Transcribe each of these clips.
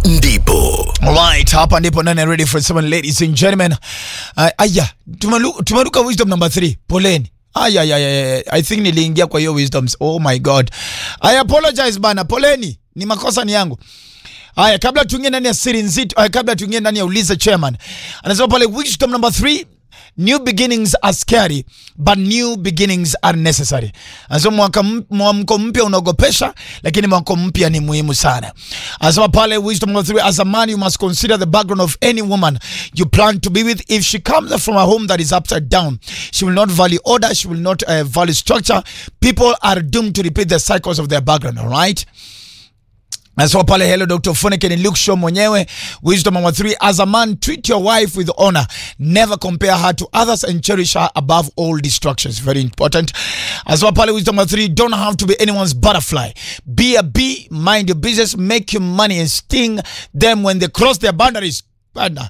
ndipo Alright, hapa ndipo ndani ya Ready for Seven, ladies and gentlemen. Uh, aya, tumalu- tumeruka wisdom number 3. Poleni. Aya, aya, aya, I think niliingia kwa hiyo wisdoms. Oh my god. I apologize bana. Poleni. Ni makosa ni yangu. Haya, kabla tuingie ndani ya siri nzito, uh, kabla tuingie ndani ya uliza chairman. Anasema pale wisdom number 3, new beginnings are scary but new beginnings are necessary. Anasema mwaka m- mwamko mpya unaogopesha lakini mwamko mpya ni muhimu sana. Anasema pale wisdom number 3, as a man you must consider the background of any woman you plan to be with. If she comes from a home that is upside down, she will not value order, she will not uh, value structure. People are doomed to repeat the cycles of their background, all right? Nasema pale hello Dr. Funeke ni Luke Show mwenyewe. Wisdom number three, as a man treat your wife with honor. Never compare her to others and cherish her above all distractions. Very important. Nasema pale wisdom number three, don't have to be anyone's butterfly. Be a bee, mind your business, make your money and sting them when they cross their boundaries. Bana.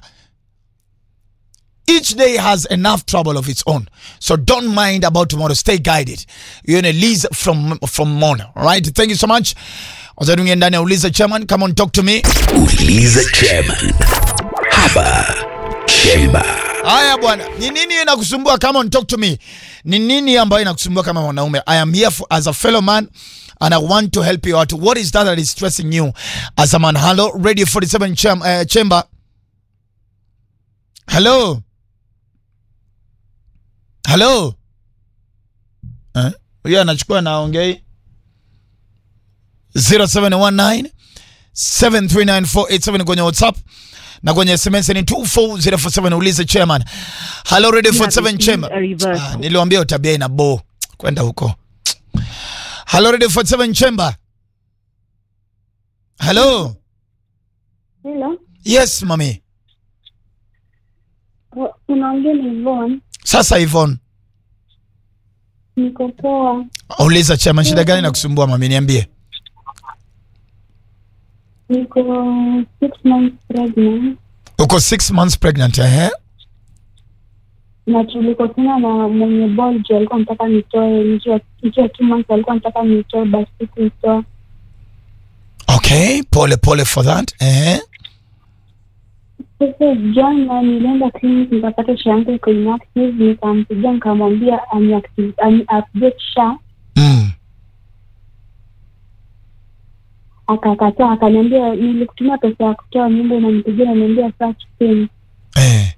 Each day has enough trouble of its own. So don't mind about tomorrow. Stay guided. You're in a lease from from Mona. All right. Thank you so much. Wacha tuingie ndani ya uliza chairman. Come on talk to me. uliza chairman hapa chemba Haya bwana, ni nini inakusumbua? Come on talk to me. Ni nini ambayo inakusumbua kama mwanaume? I am here for, as a fellow man and I want to help you out. What is that that is stressing you as a man? Hello, Radio 47 cham, uh, chamber. Hello. Hello. Eh? Huyo anachukua na ongei 0719 73948 kwenye WhatsApp na kwenye SMS ni 24047 ulize chairman. Hello Radio 47 chamber. Ah, niliwaambia tabia ina bo kwenda huko. Hello Radio 47 chamber. Hello. Hello, Yes mami. Uh, unaongea na Yvonne. Sasa Yvonne, Niko poa, uliza chairman, shida gani inakusumbua mami, niambie. niko six months pregnant Uko 6 months pregnant eh? na tulikosana na mwenye boljo, alikuwa nataka nitoe nikiwa nikiwa two months, alikuwa nataka nitoe basi sikuitoa. Okay, pole pole for that. Eh? Sasa jana nilienda clinic nikapata sha yangu iko inactive, nikampigia nikamwambia aniactive ani update sha, Mm. akakataa, akaniambia nilikutumia pesa ya kutoa mimba, unanipigia unaniambia search pin Eh.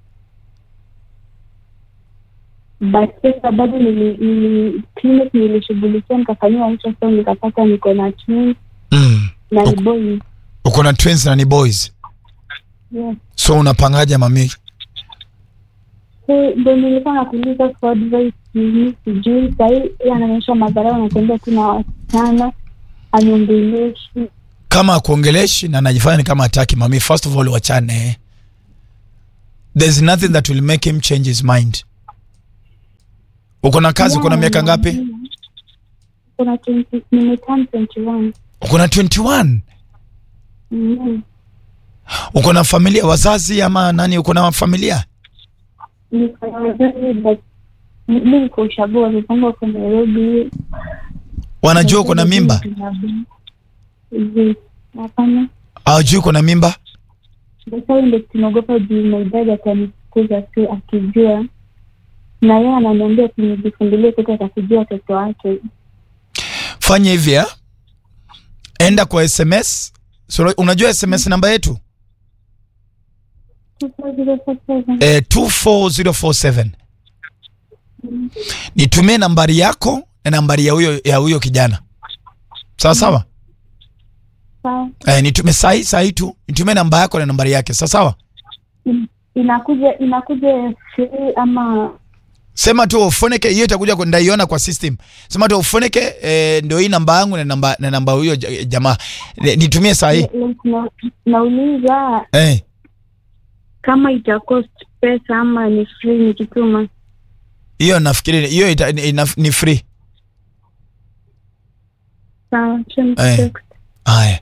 but sasa bado nili- nili- clinic nilishughulikia nikafanyiwa ultrasound nikapata niko na twins Mm. na ni Ok. boys. Uko na twins na ni boys. Yes. So unapangaje mami? So ndo nilikuwa nakuuliza for advice ni sijui sahii yeye anaonyesha madharau anatembea tu na wasichana aniongeleshi kama akuongeleshi na anajifanya ni kama hataki mami first of all wachane there's nothing that will make him change his mind uko na kazi uko na miaka ngapi kuna 20 nimeturn 21 uko na 21 Mhm. uko na familia wazazi ama nani uko na familia niko na wazazi but mi mi niko ushago wamepanga kwa Nairobi wanajua uko na mimba Yes. hapana hawajui uko na mimba Sasa ndo tunaogopa juu maidadi atanifukuza tu akijua, na yeye ananiambia tunijifungulie kuta atakujua watoto wake. fanya hivi ya enda kwa sms so, unajua sms namba yetu eh, 24047 nitumie nambari yako na nambari ya huyo ya huyo kijana sawa sawa Sawa. eh, nitume sahi sahi tu nitumie namba yako na nambari yake sawa sawa In- Inakuja inakuja free ama sema tu ufoneke hiyo itakuja kwa- ndaiona kwa system sema tu ufoneke eh, ndio hii namba yangu na namba na namba huyo ja- jamaa Eh, nitumie sahi like na- nauliza eh, kama ita cost pesa ama ni free nikituma. hiyo nafikiri hiyo ita- ni- ina- ni free Sawa, acha Eh. nikutext. haya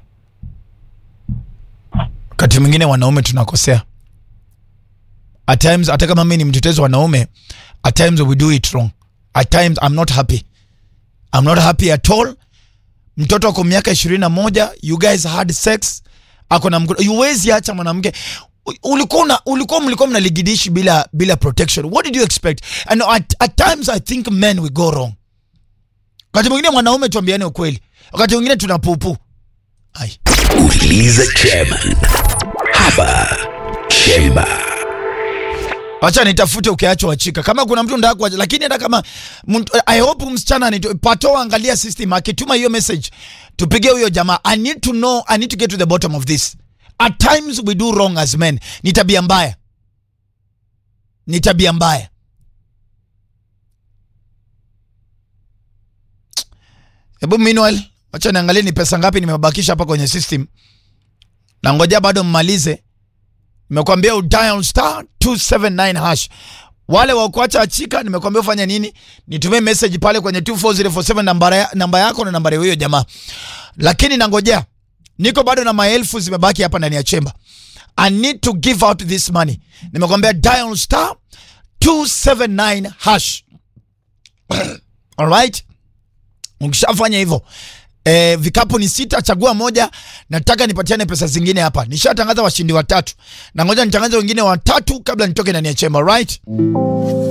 wakati mwingine wanaume tunakosea at times hata kama mimi ni mtetezi wa wanaume at times we do it wrong at times i'm not happy i'm not happy at all mtoto ako miaka ishirini na moja you guys had sex ako na mkono huwezi acha mwanamke ulikuwa una- ulikuwa mlikuwa mnaligidishi bila bila protection what did you expect and at, at times i think men we go wrong wakati mwingine mwanaume tuambiane ukweli wakati mwingine tuna pupu ai Uliza chairman. Hapa Chemba. wacha nitafute ukiachwa wachika kama kuna mtu ndaka kuacha lakini hata kama mtu- i hope msichana anito- pato angalia system akituma hiyo message tupige huyo jamaa i need to know i need to get to the bottom of this at times we do wrong as men ni tabia mbaya ni tabia mbaya hebu meanwhile wacha niangalie ni pesa ngapi nimebakisha hapa kwenye system na ngoja bado mmalize nimekwambia udial star 279 hash wale wa kuacha achika nimekwambia ufanye nini nitumie message pale kwenye 24047 namba, ya, namba yako na namba ya huyo jamaa lakini nangojea niko bado na maelfu zimebaki hapa ndani ya chemba i need to give out this money nimekwambia dial star 279 hash alright ukishafanya hivyo E, vikapu ni sita, chagua moja. Nataka nipatiane pesa zingine hapa. Nishatangaza washindi watatu, na ngoja nitangaze wengine watatu kabla nitoke ndani ya chemba, right?